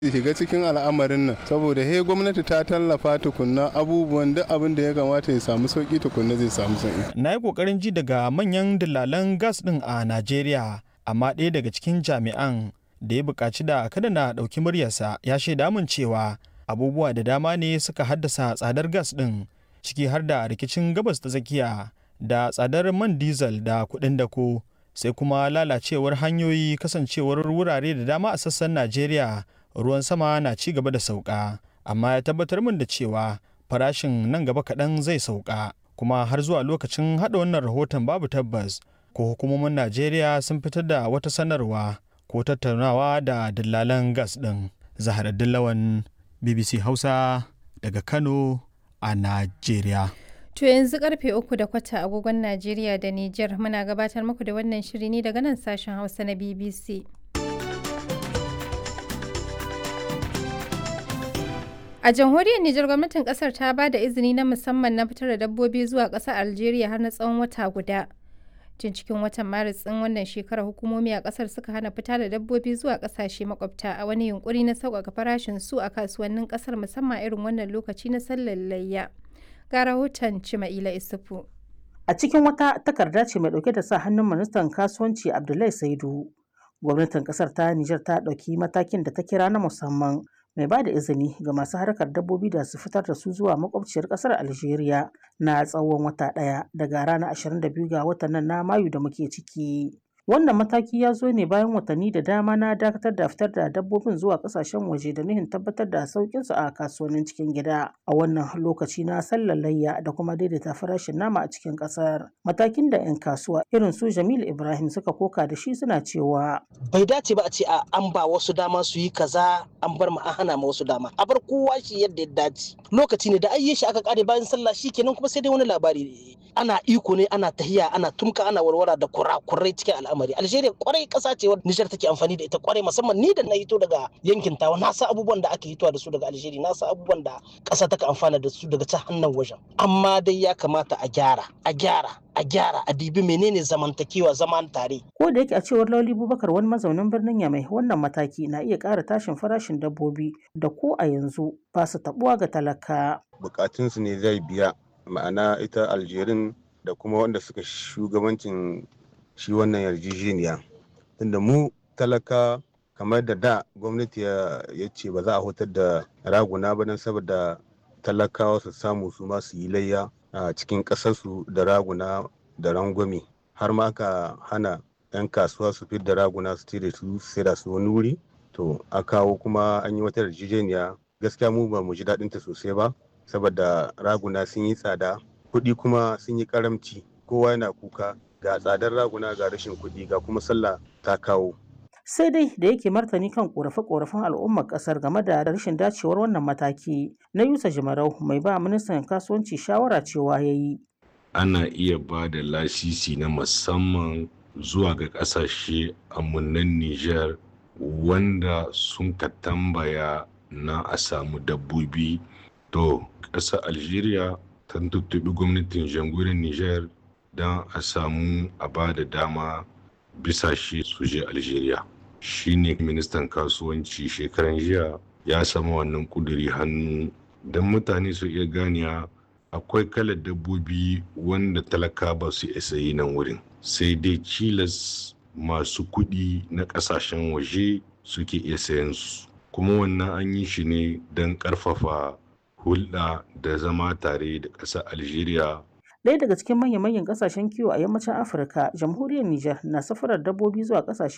shiga cikin al'amarin nan saboda he gwamnati ta tallafa tukunna abubuwan duk abin da ya kamata ya samu sauki tukunna zai samu sauki. Na yi ƙoƙarin ji daga manyan dillalan gas ɗin a Najeriya, amma ɗaya daga cikin jami'an da ya buƙaci da kada na ɗauki muryarsa ya shaida min cewa abubuwa da dama ne suka haddasa tsadar gas ɗin ciki har da rikicin gabas ta tsakiya da tsadar man diesel da kuɗin dako sai kuma lalacewar hanyoyi kasancewar wurare da dama a sassan Najeriya ruwan sama na ci gaba da sauka amma ya tabbatar min da cewa farashin nan gaba kaɗan zai sauka kuma har zuwa lokacin haɗa wannan rahoton babu tabbas ko hukumomin najeriya sun fitar da wata sanarwa ko tattaunawa da dillalan gas ɗin zahar dillawan bbc hausa daga kano a najeriya To yanzu karfe uku da kwata agogon Najeriya da Nijar muna gabatar muku da wannan shiri ne daga nan sashen Hausa na BBC. A jamhuriyar Nijar gwamnatin kasar ta ba da izini na musamman na fitar da dabbobi zuwa ƙasar Algeria har na tsawon wata guda. Tun cikin watan Maris ɗin wannan shekarar hukumomi a ƙasar suka hana fita da dabbobi zuwa ƙasashe makwabta a wani yunkuri na sauƙaƙa farashin su a kasuwannin ƙasar musamman irin wannan lokaci na sallar layya. Ga rahoton Cima'ila Isufu. A cikin wata takarda ce mai ɗauke da sa hannun ministan kasuwanci Abdullahi Saidu. Gwamnatin ƙasar ta Nijar ta ɗauki matakin da ta kira na musamman mai ba da izini ga masu harkar dabbobi da su fitar da su zuwa makwabciyar kasar Algeria na tsawon wata ɗaya daga ranar 22 ga watan nan na Mayu da muke ciki. Wannan mataki ya zo ne bayan watanni da dama na dakatar da fitar da dabbobin zuwa kasashen waje da nuhin tabbatar da sauƙin su a kasuwannin cikin gida a wannan lokaci na sallar layya da kuma daidaita farashin nama a cikin ƙasar. Matakin da 'yan kasuwa irin su Jamilu Ibrahim suka koka da shi suna cewa. Bai dace ba a ce a an ba wasu dama su yi kaza an bar ma an hana ma wasu dama. A bar kowa shi yadda ya dace. Lokaci ne da ayye shi aka kare bayan sallah shi kenan kuma sai dai wani labari ana iko ne ana tahiya ana tumka ana warwara da kurakurai cikin al'amari algeria kwarai kasa ce wadda nijar take amfani da ita kwarai musamman ni da na hito daga yankin tawa na sa abubuwan da ake hitowa da su daga algeria na sa abubuwan da kasa take amfana da su daga ta hannun wajen amma dai ya kamata a gyara a gyara a gyara a dibi menene zamantakewa zaman tare ko da yake a cewar lauli bubakar wani mazaunin birnin yamai wannan mataki na iya ƙara tashin farashin dabbobi da ko a yanzu ba su tabuwa ga talaka bukatunsu ne zai biya ma'ana ita aljerin da kuma wanda suka shugabancin shi wannan yarjejeniya tunda mu talaka kamar da da gwamnati ya ce ba za a hutar da raguna ba don saboda talakawa su samu su ma su yi layya a cikin ƙasarsu da raguna da rangwame har ma aka hana 'yan kasuwa su fi da raguna su da su sai da su wani wuri to a kawo kuma an yi wata yarjejeniya gaskiya mu ba mu ji daɗinta sosai ba saboda raguna sun yi tsada kuɗi kuma sun yi karamci kowa yana kuka ga tsadar raguna ga rashin kuɗi ga kuma sallah ta kawo sai dai da yake martani kan korafe-korafen al'ummar kasar game da rashin dacewar wannan mataki na yusa jimarau mai ba ministan kasuwanci shawara cewa ya yi ana iya ba da lasisi na musamman zuwa ga kasashe amunan niger wanda sun ka tambaya na a samu dabbobi to ƙasar algeria ta tuttubi gwamnatin jamhuriyar niger don a samu a ba da dama bisa shi su je algeria shine ministan kasuwanci shekaran jiya ya samu wannan kuduri hannu don mutane su iya ganiya akwai kalar dabbobi wanda talaka ba su isa yi nan wurin sai dai cilas masu kuɗi na ƙasashen waje suke iya sayan su kuma wannan an yi shi ne don ƙarfafa hulɗa da zama tare da ƙasar algeria Ɗaya daga cikin manya-manyan ƙasashen kiwo a yammacin Afirka, jamhuriyar Nijar na safarar dabbobi zuwa ƙasashe